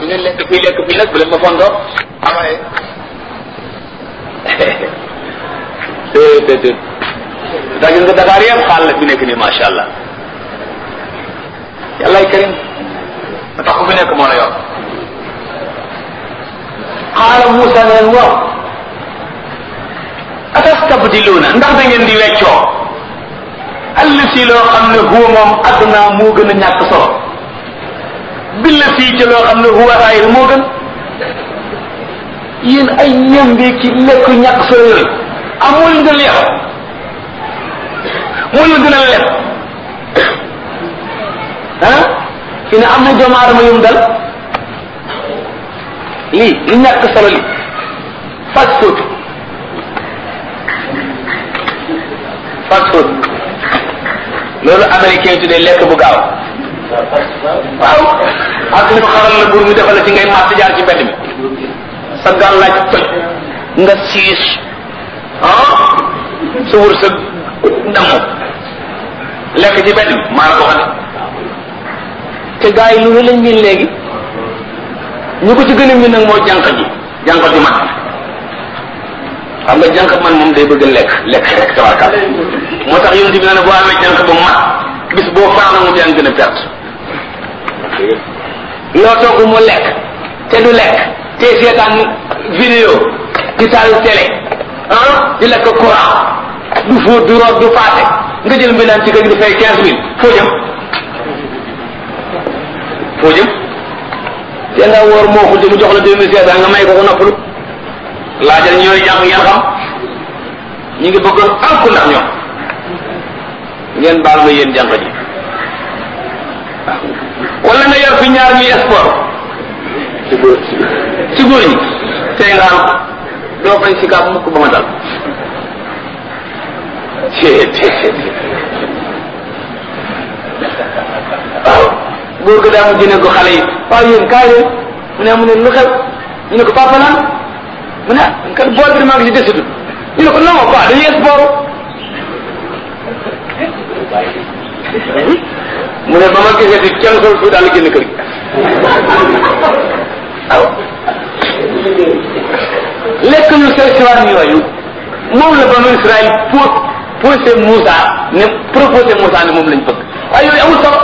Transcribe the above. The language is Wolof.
ngeen lekk fii lekk fii nag bu leen ma fondoo amaye te te te daa gis nga Dakar yëpp xaal la fi nekk nii macha allah yàllaay karim ma tax ku fi nekk moo la yor xaala Moussa ne leen waaw atastabdiluuna ndax da ngeen di weccoo àll si loo xam ne huwa moom adduna moo gën a ñàkk solo billa sii ci loo xam ne huwa xayr moo gën yéen ay ñambi ci lekk ñàkk solo yooyu amul nga leex moo la gën a leb ah fi ne am na doomu aadama yum dal lii li ñàkk solo li fast food fast food loolu américain yi tuddee lekk bu gaaw waaw ak ñu xaral la buur mi defal la ci ngay màtt jaar ci mbedd mi sa gàllaaj toj nga siis ah sa wër sa damm lekk ci mbedd mi maa la ko xam te gars yi lu lañ miin léegi ñu ko ci gën a miin nag moo jànq ji jànq ji mat xam nga jànq man moom day bëgg lekk lekk rek tabarkaal moo tax yonent bi ne boo amee jànq ba mat bis boo faana mu yaa gën a perte loo togg mu lekk te du lekk te seetaan vidéo di taal télé ah di lekk courant du fóot du root du paase nga jël mbindaan ci kër gi di fay quinze mille foo jëm foo jëm te nga wóor moo ko jëm jox la deux mille cinq cent nga may ko ko noppalu laajal ñooy jàng ngeen xam ñu ngi bëggoon alku ndax ñoom ngeen baal ma yéen jànq ji wala nga yor fi ñaar ñuy sport ci góor ci góor ñi tey nga am doo bañ si kaab mukk ba ma dal waaw góor ga daa mu jëne ko xale yi waaw yéen kaay leen mu ne mu ne lu xew ñu ne ko papa naan mu ne kat bool bi maa ngi si desitu ñu ne ko non quoi dañuy sport mu ne ba ma gisee di kenn sol su daal génn kër gi waaw lekk ñu say siwaan yooyu moom la banu Israël po posé Moussa ne proposé Moussa ne moom lañ bëgg waaye yooyu amul solo